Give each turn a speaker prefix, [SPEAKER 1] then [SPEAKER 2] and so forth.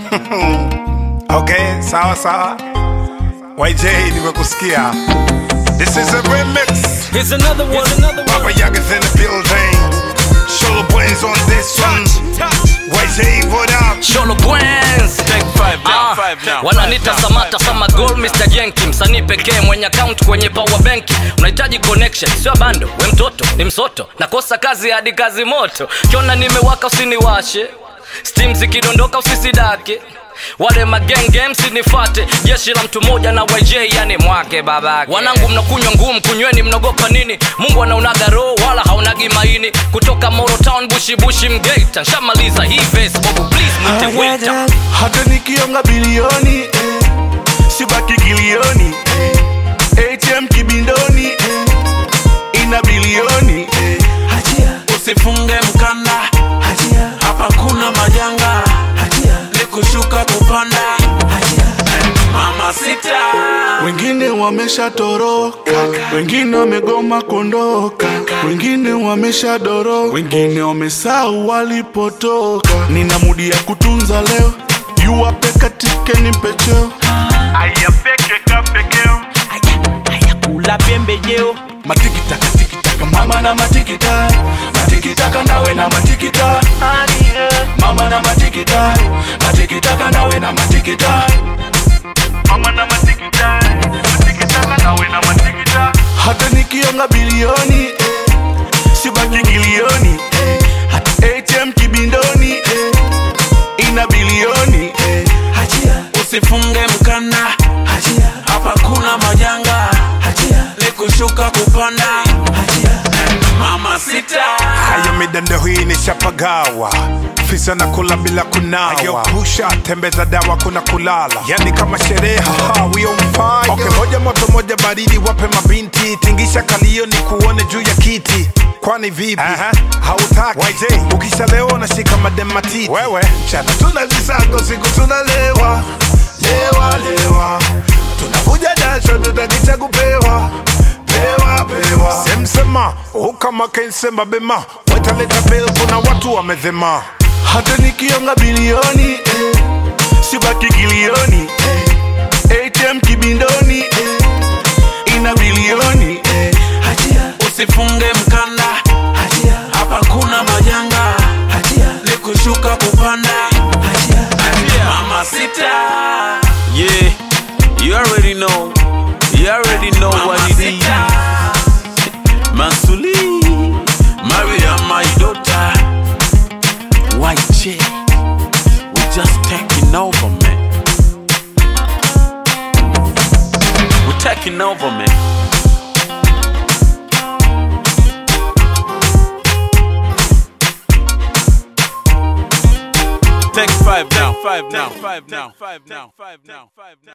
[SPEAKER 1] Okay, sawa sawa. YJ nimekusikia. This is a remix.
[SPEAKER 2] Here's another one, another
[SPEAKER 1] Papa
[SPEAKER 2] one.
[SPEAKER 1] Yaga's in the building. Show brains on this one. YJ, what up?
[SPEAKER 2] Sholo Bwenz.
[SPEAKER 3] Take five now,
[SPEAKER 2] Ah,
[SPEAKER 3] five now.
[SPEAKER 2] wananita
[SPEAKER 3] five now,
[SPEAKER 2] Samata
[SPEAKER 3] five
[SPEAKER 2] sama goal Mr. Jenki, msanii pekee mwenye account kwenye power benki. Unahitaji connection, sio bando. We mtoto ni msoto, nakosa kazi hadi kazi moto. Kiona nimewaka usiniwashe, steam zikidondoka usisidake wale magenge msinifate jeshi la mtu mmoja na yj yani mwake babake wanangu mnakunywa ngumu kunyweni mnaogopa nini mungu anaunaga roho wala haunagi maini kutoka morotown bushibushi mgeita nshamaliza hii vesi bobu please mwite waiter
[SPEAKER 4] hata nikionga bilioni eh, sibaki kilioni eh, atm kibindoni eh, ina bilioni eh,
[SPEAKER 3] usifunge mkanda hapa kuna majanga ni kushuka kupanda mama sita
[SPEAKER 4] wengine wameshatoroka wengine wamegoma kuondoka wengine wameshadoro wengine wamesahau walipotoka nina mudi ya kutunza leo yuwape katike ni pecheo
[SPEAKER 5] kula pembejeo
[SPEAKER 4] matikitaka tikitaka mama na matikita matikitaka nawe na matikita mama na matikita matikitaka nawe na matikita mama na matikita matikitaka nawe na matikita hata nikionga bilioni eh, sibaki kilioni eh, hata atm kibindoni eh, ina bilioni eh,
[SPEAKER 3] usifunge mkanda hapa kuna majanga ni kushuka kupanda mama sita
[SPEAKER 1] Haya midando hii ni chapagawa fisa na kula bila kunawa Ayo pusha tembeza dawa kuna kulala yani kama sherehe haha, we on fire okay, moja moto moja baridi wape mabinti tingisha kalio ni kuone juu ya kiti kwani vipi hautaki YJ ukishalewa nashika madematiti wewe mchana tuna visago siku tunalewa lewa lewa tunavuja jasho tutakicha kupewa pewa pewa semsema ukama kensema bema wetaleta bel kuna watu wamezema
[SPEAKER 4] hata nikionga bilioni eh, sibaki kilioni eh, atm kibindoni eh, ina bilioni eh,
[SPEAKER 3] usifunge mkanda hapa kuna majanga ni kushuka kupanda mama sita yeah you already know you already know what it is mansuli maria my daughter white chick we just taking over man we taking over man Take five now, five now, five now, five now, five now, five now.